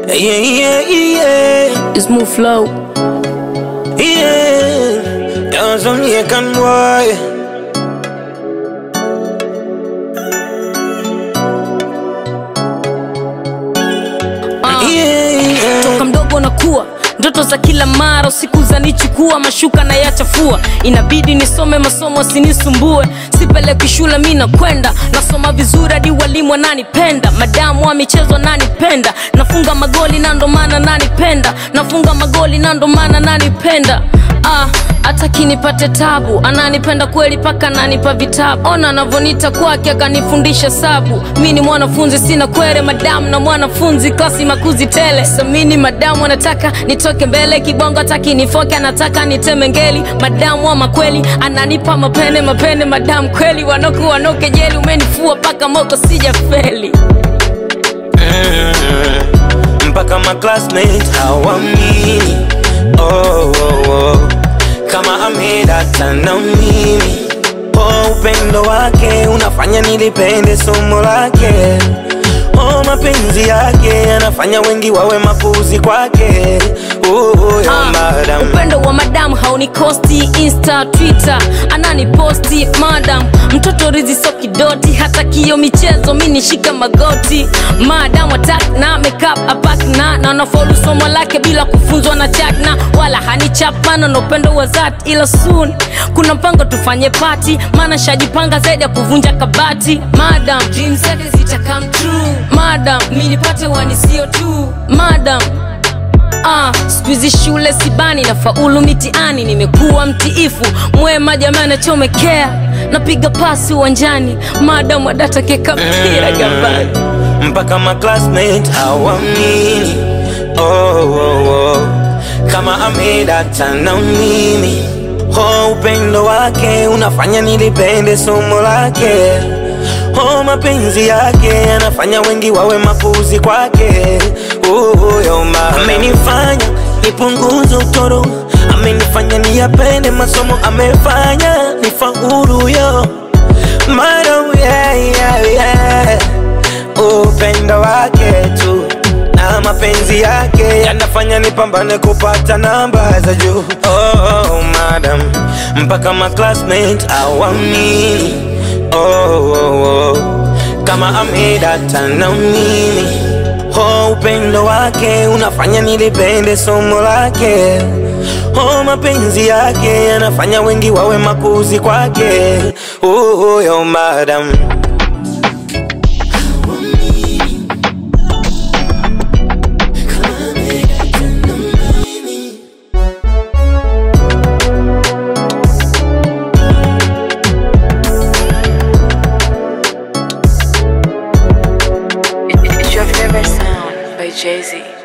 Yeah, yeah, yeah, It's move flow. yeah. You're some Yakan boy. Uh. Yeah, yeah. toka mdogo nakuwa ndoto za kila mara usiku zanichukua mashuka na yachafua inabidi nisome masomo sinisumbue sipeleki shule mi nakwenda nasoma vizuri hadi walimu wananipenda madamu wa michezo nanipenda nafunga magoli na ndo maana nanipenda nafunga magoli na ndo maana nanipenda ah, hata kinipate tabu ananipenda kweli paka ananipa vitabu ona anavonita kwake akanifundisha sabu mi ni mwanafunzi sina kwere madamu na mwanafunzi klasi makuzi tele samini madamu anataka nitoke mbele kibongo hataki nifoke anataka niteme ngeli madamu wa makweli ananipa mapene mapene madamu kweli wanoku wanoke jeli umenifua paka moko sija feli Mm, mpaka ma classmates hawamini oh, oh, oh. kama amedata na mimi oh, upendo wake unafanya nilipende somo lake oh, mapenzi yake anafanya wengi wawe mapuzi kwake oh, oh, yo, Ah, madam. upendo wa madam haunikosti insta twitter ananiposti madam mtoto rizi so kidoti hata kio michezo mi nishika magoti madam atak na makeup apak na na nafaulu somo lake bila kufunzwa na chakna wala hanichapana na upendo wa zat ila soon kuna mpango tufanye pati maana shajipanga zaidi ya kuvunja kabati madam dreams zake zita come true madam mi nipate wanisio tu madam Ah, skuizi shule sibani na faulu mitiani nimekuwa mtiifu mwema jamani nachomekea napiga pasi uwanjani madam wadata keka mpira gambani mpaka ma classmate hawamini oh, oh, oh. kama amedata na mimi oh, upendo wake unafanya nilipende somo lake oh, mapenzi yake anafanya wengi wawe mapuzi kwake oh, yo, ma- amenifanya nipunguze utoro amenifanya niyapende masomo amefanya nifaulu yo Madam, yeah, yeah, yeah upendo wake tu na mapenzi yake yanafanya nipambane kupata namba za juu oh, oh, madam mpaka ma classmate awamini oh, oh, oh. kama amedata na mimi oh, upendo wake unafanya nilipende somo lake oh, mapenzi yake yanafanya wengi wawe makuzi kwake oh, oh, yo, madam It's your favorite sound by Jay Z.